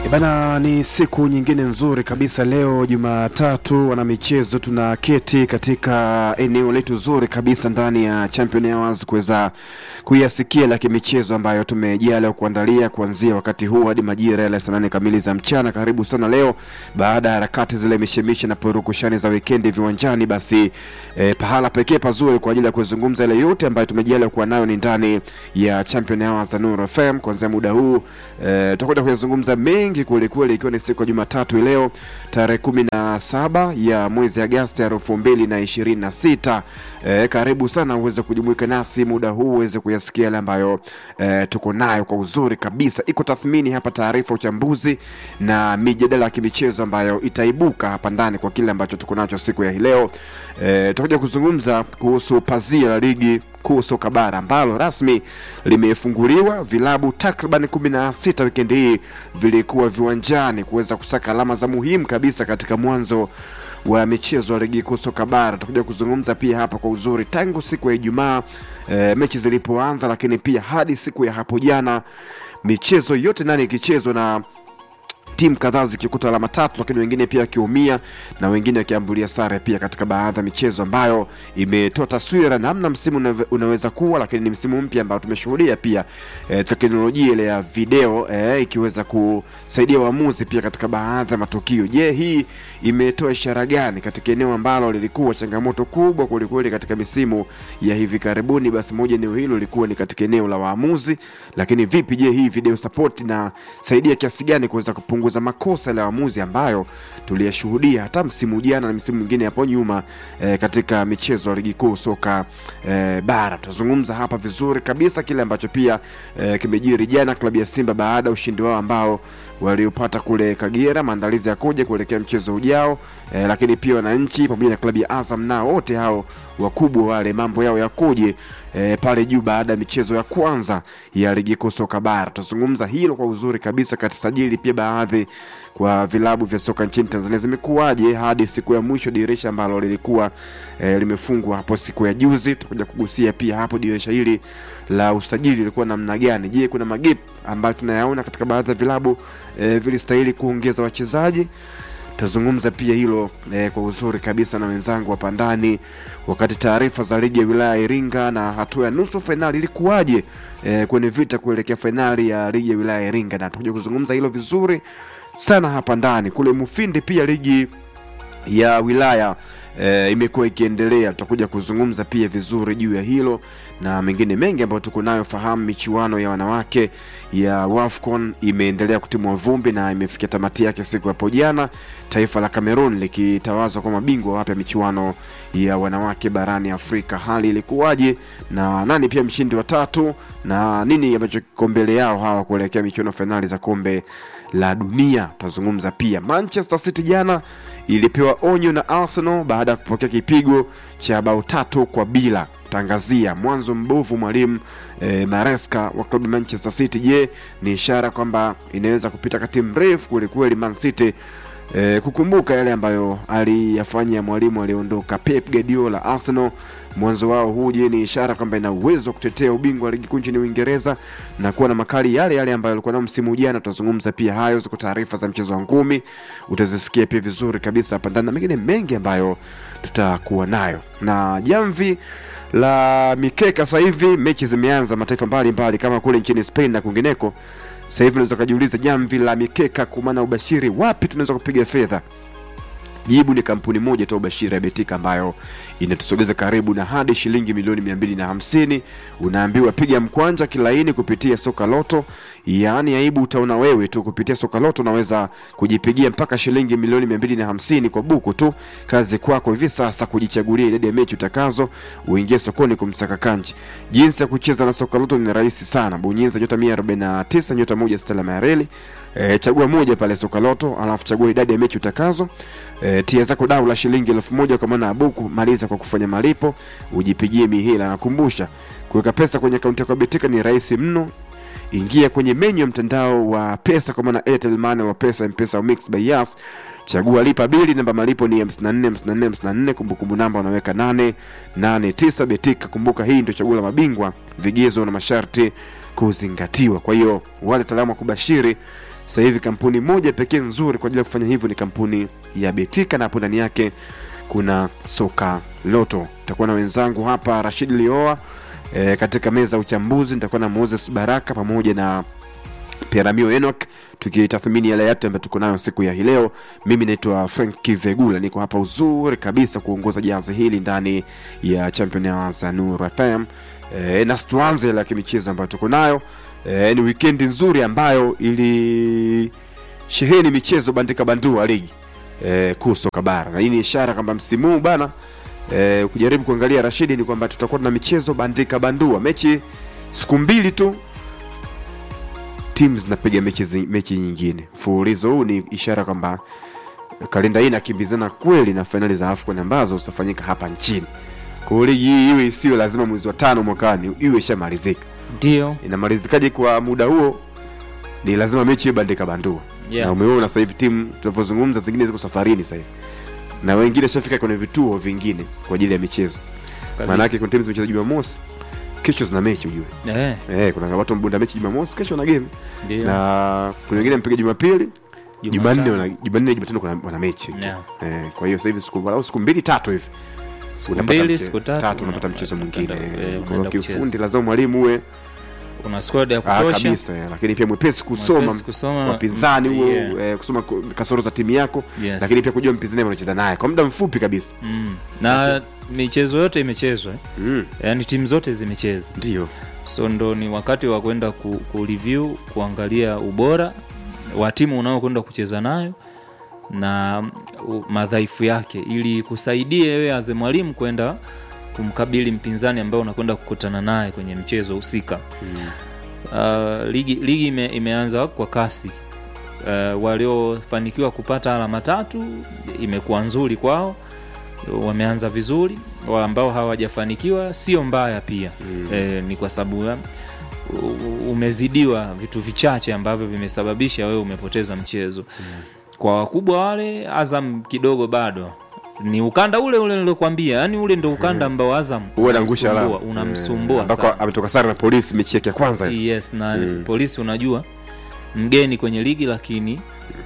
Bana, ni siku nyingine nzuri kabisa leo Jumatatu, wana michezo tunaketi katika eneo letu zuri kabisa ndani ya Champion Hours kuweza kuyasikia la kimichezo ambayo tumejaliwa kuandalia kuanzia wakati huu hadi majira ya saa nane kamili za mchana. Karibu sana leo, baada ya harakati zile mishemishe na purukushani za wikendi viwanjani, basi eh, pahala pekee pazuri kwa ajili ya kuzungumza ile yote ambayo tumejaliwa kuwa nayo ni ndani ya Champion Hours za Nuru FM. Kuanzia muda huu eh, tutakwenda kuyazungumza mengi kweli kweli, ikiwa ni siku ya Jumatatu leo tarehe kumi na saba ya mwezi Agosti elfu mbili na ishirini na sita. Eh, karibu sana uweze kujumuika nasi muda huu uweze kuyasikia yale ambayo eh, tuko nayo kwa uzuri kabisa. Iko tathmini hapa, taarifa, uchambuzi na mijadala ya kimichezo ambayo itaibuka hapa ndani kwa kile ambacho tuko nacho siku ya hii leo. Eh, tutakuja kuzungumza kuhusu pazia la ligi kuu soka bara ambalo rasmi limefunguliwa. Vilabu takriban kumi na sita wikendi hii vilikuwa viwanjani kuweza kusaka alama za muhimu kabisa katika mwanzo wa michezo ya ligi kuu soka bara. Tutakuja kuzungumza pia hapa kwa uzuri tangu siku ya Ijumaa e, mechi zilipoanza, lakini pia hadi siku ya hapo jana michezo yote nane ikichezwa na timu kadhaa zikikuta alama tatu, lakini wengine pia wakiumia na wengine wakiambulia sare pia katika baadhi ya michezo ambayo imetoa taswira namna msimu unave- unaweza kuwa, lakini ni msimu mpya ambao tumeshuhudia pia eh, teknolojia ile ya video eh, ikiweza kusaidia waamuzi pia katika baadhi ya matukio. Je, hii imetoa ishara gani katika eneo ambalo lilikuwa changamoto kubwa kwelikweli katika misimu ya hivi karibuni? Basi moja eneo hilo lilikuwa ni katika eneo la waamuzi, lakini vipi, je hii video support inasaidia kiasi gani kuweza kupunguza makosa ya waamuzi ambayo tuliyashuhudia hata msimu jana na msimu mwingine hapo nyuma eh, katika michezo ya ligi kuu soka eh, bara. Tutazungumza hapa vizuri kabisa kile ambacho pia eh, kimejiri jana klabu ya Simba baada ya ushindi wao ambao waliopata kule Kagera, maandalizi yakoje kuelekea mchezo ujao eh, lakini pia wananchi pamoja na klabu ya Azam nao wote hao wakubwa wale mambo yao yakoje eh, pale juu baada ya michezo ya kwanza ya ligi kuu soka bara. Tutazungumza hilo kwa uzuri kabisa kati sajili pia baadhi kwa vilabu vya soka nchini Tanzania zimekuwaje hadi siku ya mwisho dirisha ambalo lilikuwa eh, limefungwa hapo siku ya juzi. Tutakuja kugusia pia hapo dirisha hili la usajili lilikuwa namna gani. Je, kuna magep ambayo tunayaona katika baadhi ya vilabu eh, vilistahili kuongeza wachezaji tutazungumza pia hilo eh, kwa uzuri kabisa na wenzangu hapa ndani, wakati taarifa za ligi ya wilaya ya Iringa na hatua ya nusu fainali ilikuwaje eh, kwenye vita kuelekea fainali ya ligi ya wilaya ya Iringa, na tutakuja kuzungumza hilo vizuri sana hapa ndani. Kule Mufindi pia ligi ya wilaya e, imekuwa ikiendelea. Tutakuja kuzungumza pia vizuri juu ya hilo na mengine mengi ambayo tuko nayo. Fahamu michuano ya wanawake ya WAFCON imeendelea kutimua vumbi na imefikia tamati yake siku hapo jana, taifa la Cameroon likitawazwa kwa mabingwa wapya michuano ya wanawake barani Afrika. Hali ilikuwaje na nani pia mshindi wa tatu na nini ambacho kiko mbele yao hawa kuelekea michuano fainali za kombe la dunia? Tutazungumza pia. Manchester City jana ilipewa onyo na Arsenal baada ya kupokea kipigo cha bao tatu kwa bila. Tangazia mwanzo mbovu mwalimu e, Maresca wa klabu ya Manchester City. Je, ni ishara kwamba inaweza kupita kati mrefu kwelikweli Man City e, kukumbuka yale ambayo aliyafanya mwalimu aliondoka Pep Guardiola Arsenal mwanzo wao huu. Je, ni ishara kwamba ina uwezo wa kutetea ubingwa wa ligi kuu nchini Uingereza na kuwa na makali yale yale ambayo alikuwa nao msimu jana? Tutazungumza pia hayo, ziko taarifa za mchezo wa ngumi utazisikia pia vizuri kabisa hapa ndani na mengine mengi ambayo tutakuwa nayo na jamvi la mikeka. Sasa hivi mechi zimeanza mataifa mbalimbali kama kule nchini Spain na kwingineko. Sasa hivi unaweza kujiuliza jamvi la mikeka, kwa maana ubashiri, wapi tunaweza kupiga fedha? Jibu ni kampuni moja tu Bashiri ya Betika ambayo inatusogeza karibu na hadi shilingi milioni mia mbili na hamsini. Unaambiwa piga mkwanja kilaini kupitia soka loto, yaani aibu utaona wewe tu. Kupitia soka loto unaweza kujipigia mpaka shilingi milioni mia mbili na hamsini kwa buku tu. Kazi kwako hivi sasa kujichagulia idadi ya mechi utakazo, uingie sokoni kumsaka kanji. Jinsi ya kucheza na soka loto ni rahisi sana, bonyeza nyota mia arobaini na tisa nyota moja stela mayareli E, chagua moja pale soka loto, alafu chagua idadi ya mechi utakazo. E, tia zako dau la shilingi elfu moja kwa maana ya buku. Maliza kwa kufanya malipo, ujipigie mihela. Nakumbusha kuweka pesa kwenye akaunti yako ya Betika ni rahisi mno. Ingia kwenye menyu ya mtandao wa pesa kwa maana Airtel Money wa pesa M-Pesa au Mix by Yas. Chagua lipa bili, namba malipo ni 54 54 54, kumbukumbu namba unaweka 889 Betika. Kumbuka hii ndio chaguo la mabingwa, vigezo na masharti kuzingatiwa. Kwa hiyo wale wataalamu wa kubashiri sasa hivi kampuni moja pekee nzuri kwa ajili ya kufanya hivyo ni kampuni ya betika na hapo ndani yake kuna soka loto nitakuwa na wenzangu hapa rashid lioa e, katika meza ya uchambuzi nitakuwa na moses baraka pamoja na Piramio Enoch tukitathmini yale yote ambayo tuko nayo siku ya hii leo. Mimi naitwa Frank Kivegula, niko hapa uzuri kabisa kuongoza jahazi hili ndani ya Champion Hours ya Nuru FM. E, na tuanze la kimichezo ambayo tuko nayo e, ni wikendi nzuri ambayo ili sheheni michezo bandika bandua ligi e, kuu soka bara, na hii ni ishara kwamba msimu huu bana e, ukijaribu kuangalia Rashidi, ni kwamba tutakuwa na michezo bandika bandua, mechi siku mbili tu timu zinapiga mechi, zi- mechi nyingine mfululizo huu ni ishara kwamba kalenda hii inakimbizana kweli na fainali za afcon ambazo zitafanyika hapa nchini kwa hiyo ligi hii iwe isiwe lazima mwezi wa tano mwakani iwe ishamalizika ndio inamalizikaje kwa muda huo ni lazima mechi iwe bandika bandua Yeah. na umeona sasa hivi timu tunavyozungumza zingine ziko safarini sasa hivi na wengine shafika kwenye vituo vingine kwa ajili ya michezo kabisa. maanake kuna timu zimecheza jumamosi kesho zina mechi ujue Eh, eh, kuna watu wamebunda mechi jumamosi kesho na game ndio na kuna wengine mpiga jumapili jumanne Jumatano. wana- jumanne jumatano kuna wana mechi Yeah. eh, kwa hiyo sasa hivi siku walau siku mbili tatu hivi Siku unapata mbili, mche- siku tatu, unapata una- mchezo unaenda- mwingine eh, Eh, kwa hiyo unaenda kiufundi kucheza. lazima mwalimu uwe una squad ya ah, kutosha kabisa eh, lakini pia mwepesi kusoma Mwepesi kusoma, wapinzani huo yeah. eh, kusoma ku- kasoro za timu yako Yes. lakini pia kujua mpinzani unacheza naye kwa muda mfupi kabisa mm. na michezo yote imechezwa eh. mm, yaani timu zote zimecheza ndio so ndo ni wakati wa kwenda ku, ku review kuangalia ubora wa timu unaokwenda kucheza nayo na u- madhaifu yake ili kusaidie wewe aze mwalimu kwenda kumkabili mpinzani ambaye unakwenda kukutana naye kwenye mchezo husika mm. uh, ligi, ligi ime, imeanza kwa kasi uh, waliofanikiwa kupata alama tatu imekuwa nzuri kwao wameanza vizuri wa ambao hawajafanikiwa sio mbaya pia Mm. e, ni kwa sababu ya- u- umezidiwa vitu vichache ambavyo vimesababisha wewe umepoteza mchezo kwa wakubwa wale azam kidogo bado ni ukanda ule ule nilokwambia yani ule ndo ukanda ambao azam huwa anaangusha alama unamsumbua- unamsumbua Eh, ambako sana. ametoka sare na polisi mechi yake ya kwanza hiyo. yes na Mm. polisi unajua mgeni kwenye ligi lakini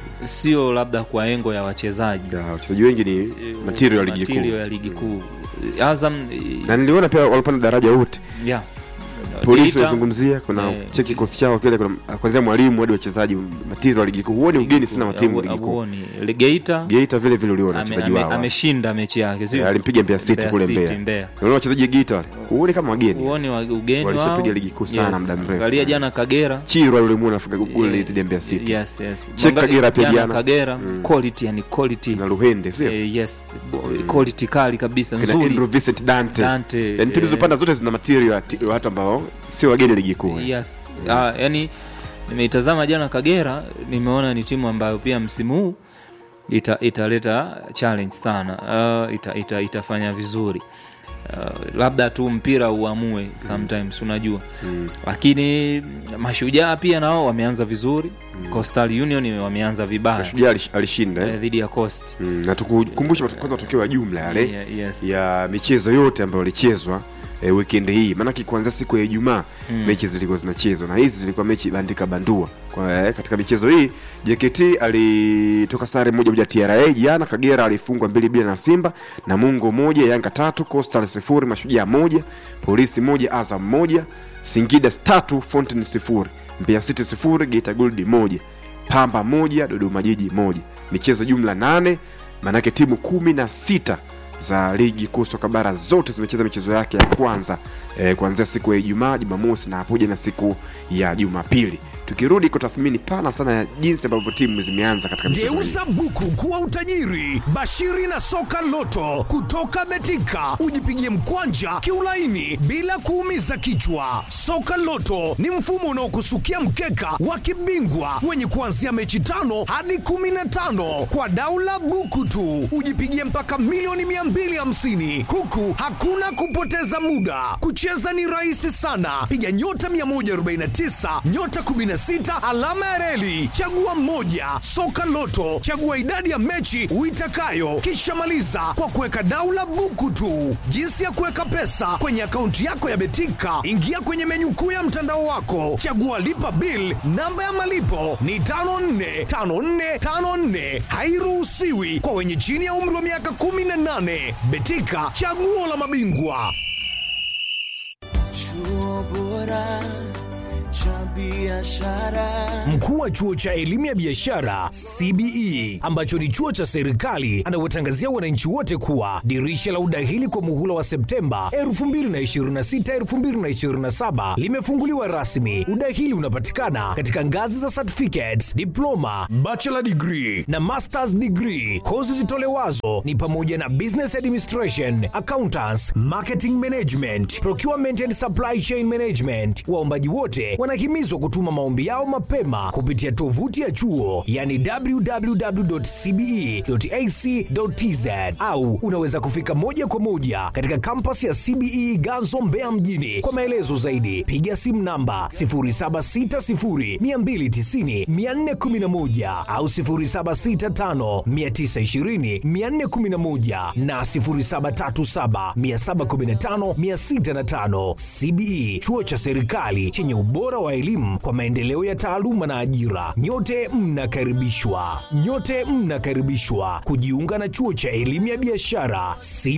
sio labda kwa engo ya wachezaji Ya, wachezaji wengi ni Eh, material ya ligi material kuu ya ligi kuu azam eh, na niliona pia walipanda daraja wote yeah. polisi Geita, wazungumzia kuna eh, cheki kikosi chao kile kuna kwanzia mwalimu hadi wachezaji material wa ligi kuu huoni ugeni sana wa timu Abu- ligi kuu Abuoni. Geita geita vile vile uliona ame- wachezaji ame- wao ameshinda mechi yake sio? Eh, alimpiga Mbeya City Mbeya kule City, Mbeya. Mbeya. unaona wachezaji wa geita wale huoni kama wageni uone wa ugeni Walishapiga wao. ligi kuu sana muda mrefu. angalia jana kagera chirwa yule muona afunga goli dhidi ya Mbeya City yes, yes. Check Mwangalia Kagera pia jana jana. kagera Mm. quality yani quality na luhende sio eh, yes Bo- quality kali kabisa kina nzuri Andrew Vincent Dante Dante, yani timu eh, zilizopanda zote zina material ya ti- watu ambao sio wageni ligi kuu yes ah, yani nimeitazama jana kagera nimeona ni timu ambayo pia msimu huu ita, italeta challenge sana uh, ita, ita, itafanya vizuri uh, labda tu mpira uamue sometimes unajua Mm. lakini mashujaa pia nao wameanza vizuri coastal union wameanza vibaya shujaa alish- alishinda eh, eh? dhidi ya coast Mm, na tukukumbushe kwanza matokeo ya jumla yale Yeah, yes. ya michezo yote ambayo ilichezwa e, weekend hii maanake kuanzia siku ya ijumaa Mm. mechi zilikuwa zinachezwa na hizi zilikuwa mechi bandika bandua kwa, eh, katika michezo hii jkt alitoka sare moja moja tra jana kagera alifungwa mbili bila na simba na mungo moja yanga tatu coastal sifuri mashujaa moja polisi moja azam moja singida tatu fountain sifuri mbeya city sifuri geita gold moja pamba moja dodoma jiji moja michezo jumla nane maanake timu kumi na sita za ligi kuu soka bara zote zimecheza michezo yake ya kwanza eh, kuanzia siku ya ijumaa jumamosi na hapo jana siku ya jumapili tukirudi kwa tathmini pana sana ya jinsi ambavyo timu zimeanza katika michezo hii. Geuza buku kuwa utajiri. Bashiri na soka loto kutoka Betika, ujipigie mkwanja kiulaini bila kuumiza kichwa. Soka loto ni mfumo unaokusukia mkeka wa kibingwa wenye kuanzia mechi tano hadi kumi na tano kwa daula buku tu, ujipigie mpaka milioni 250 huku hakuna kupoteza muda. Kucheza ni rahisi sana, piga nyota 149 nyota 16 16 alama ya reli chagua mmoja soka loto chagua idadi ya mechi uitakayo kisha maliza kwa kuweka daula buku tu jinsi ya kuweka pesa kwenye akaunti yako ya betika ingia kwenye menyu kuu ya mtandao wako chagua lipa bil namba ya malipo ni 545454 hairuhusiwi kwa wenye chini ya umri wa miaka 18 betika chaguo la mabingwa chuo bora cha biashara Mkuu wa chuo cha elimu ya biashara CBE ambacho ni chuo cha serikali anawatangazia wananchi wote kuwa dirisha la udahili kwa muhula wa Septemba 2026 2027 limefunguliwa rasmi. Udahili unapatikana katika ngazi za certificates, diploma, bachelor degree na masters degree. Kozi zitolewazo ni pamoja na business administration, accountants, marketing management, procurement and supply chain management. Waombaji wote wanahimizwa kutuma maombi yao mapema kupitia tovuti ya chuo yani www.cbe.ac.tz au unaweza kufika moja kwa moja katika kampasi ya CBE Ganzo Mbeya mjini. Kwa maelezo zaidi piga simu namba 0760290411 au 0765920411 na 0737715605. CBE chuo cha serikali chenye ubora wa elimu kwa maendeleo ya taaluma na ajira. Nyote mnakaribishwa, nyote mnakaribishwa kujiunga na chuo cha elimu ya biashara CBE.